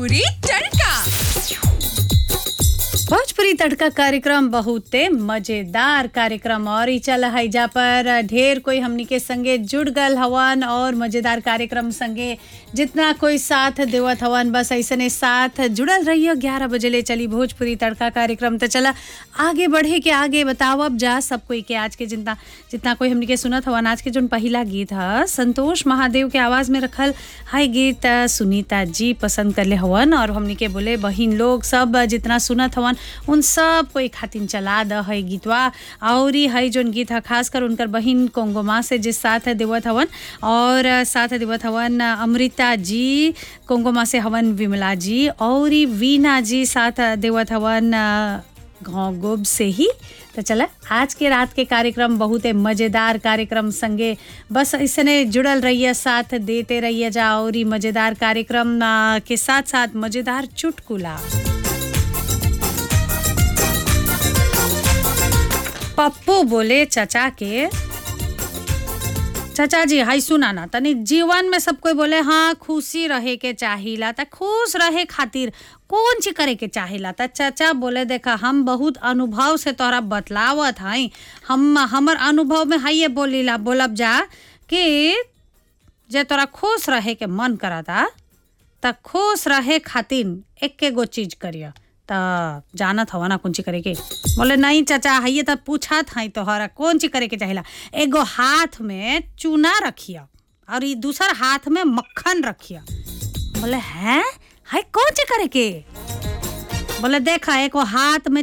भोजपुरी तड़का भोजपुरी तड़का कार्यक्रम बहुते मजेदार कार्यक्रम और ई चल हैजा पर ढेर कोई हमनी के संगे जुड़ गल हवन और मजेदार कार्यक्रम संगे जितना कोई साथ देवत हवन बस ऐसने साथ जुड़ल रहियो ग्यारह बजे ले चली भोजपुरी तड़का कार्यक्रम तो चला आगे बढ़े के आगे बतावब जा सब कोई के आज के जितना जितना कोई हमनी के सुनत हवन आज के जोन पहिला गीत ह संतोष महादेव के आवाज में रखल हाई गीत अ, सुनीता जी पसंद करले हवन और हमनी के बोले बहिन लोग सब जितना सुनत हवन उन सब कोई खातिन चला द है गीतवा और ई है जोन गीत है खास कर उनकर बहिन कोंगोमा से जिस साथ देवत हवन और अ, साथ देवत हवन अ, अमृता जी कोंगोमा से हवन विमला जी और ई वीना जी साथ देवत हवन अ, गाँव गोब से ही तो चला आज के रात के कार्यक्रम बहुत मज़ेदार कार्यक्रम संगे बस इसने जुड़ल रहिए साथ देते रहिए जा और ई मज़ेदार कार्यक्रम आ, के साथ साथ मज़ेदार चुटकुला पप्पू बोले चचा के चाचा जी हाई सुना ना तनी जीवन में सब कोई बोले हाँ खुशी रहे के चाहिला त खुश रहे खातिर कौन चीज करे के चाहिला त चाचा बोले देखा हम बहुत अनुभव से तोहरा बतलावत हई हम हमर अनुभव में हाइये बोलीला बोलब जा कि जे तोरा खुश रहे के मन करता त खुश रहे खातिर एके गो चीज करिया त जानत हवा ना कौन चीज करे के बोले नहीं चाचा हइये त पूछत हई तोहरा कौन चीज करे के चाहिला एगो हाथ में चूना रखिया और ई दूसर हाथ में मक्खन रखिया बोले हैं हाय कौन चीज करे के बोले देखा एगो हाथ में